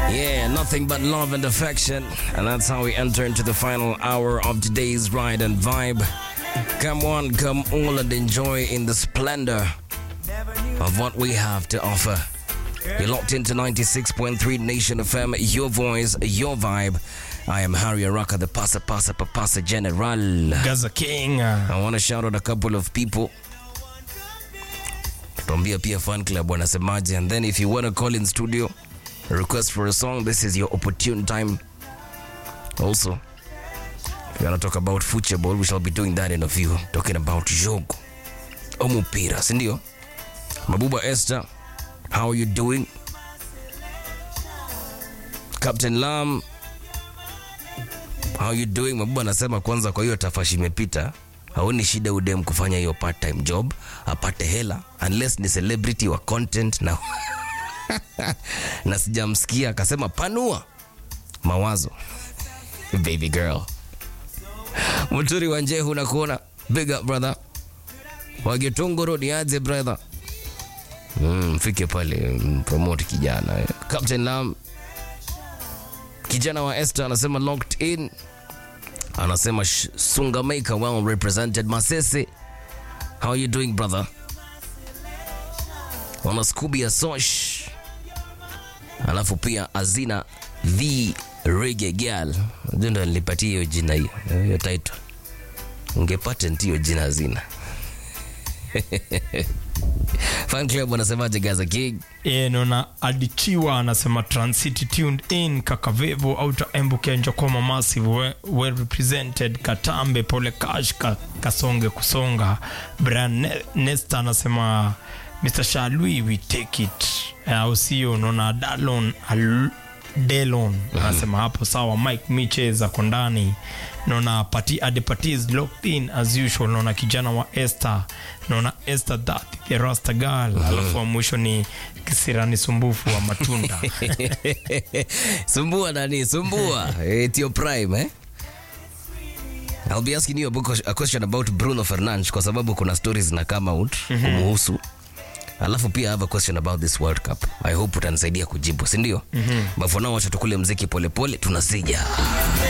Yeah, nothing but love and affection. And that's how we enter into the final hour of today's ride and vibe. Come on, come all and enjoy in the splendor of what we have to offer. You're locked into 96.3 Nation FM, your voice, your vibe. I am Harry Araka, the Pasa Pasa Papasa General. Gaza King. I want to shout out a couple of people. Tuambia pia fan club wanasemaje and then if you want to call in studio request for a song this is your opportune time also if you want to talk about football we shall be doing that in a few talking about jogo omupira sindio mabuba esther how are you doing captain lam how you doing mabuba anasema kwanza kwa hiyo tafashi imepita haoni shida udem kufanya hiyo part time job apate hela unless ni celebrity wa content na na sijamsikia akasema panua mawazo baby girl mturi wa njehu nakuona big up brother wagetongoro ni aje brother mm, mfike pale mm, promote kijana eh. captain lam kijana wa Esther anasema locked in anasema sh- Sungamaker well represented Masese how are you doing brother wana Scooby ya Sosh alafu pia Azina the Reggae Girl ndio ndo nilipatia hiyo jina hiyo hiyo title unge patent hiyo jina Azina fan club wanasemaje Gaza King E, naona adichiwa anasema transcity tuned in kakavevo auta embuke njokoma massive well, well represented katambe pole cash ka, kasonge kusonga brian ne, nesta anasema mr shalui we take it au sio naona dalon al, delon anasema hapo sawa mike miche ako ndani naona pati adepati is locked in as usual naona kijana wa esther naona esther that the rasta girl alafu wa mwisho ni kisirani sumbufu wa matunda sumbua nani sumbua it's your prime eh I'll be asking you a, book, a question about Bruno Fernandes kwa sababu kuna stories zina come out kumuhusu alafu pia I have a question about this World Cup I hope utanisaidia kujibu si ndio mm-hmm. but for now wacha tukule mziki polepole tunasija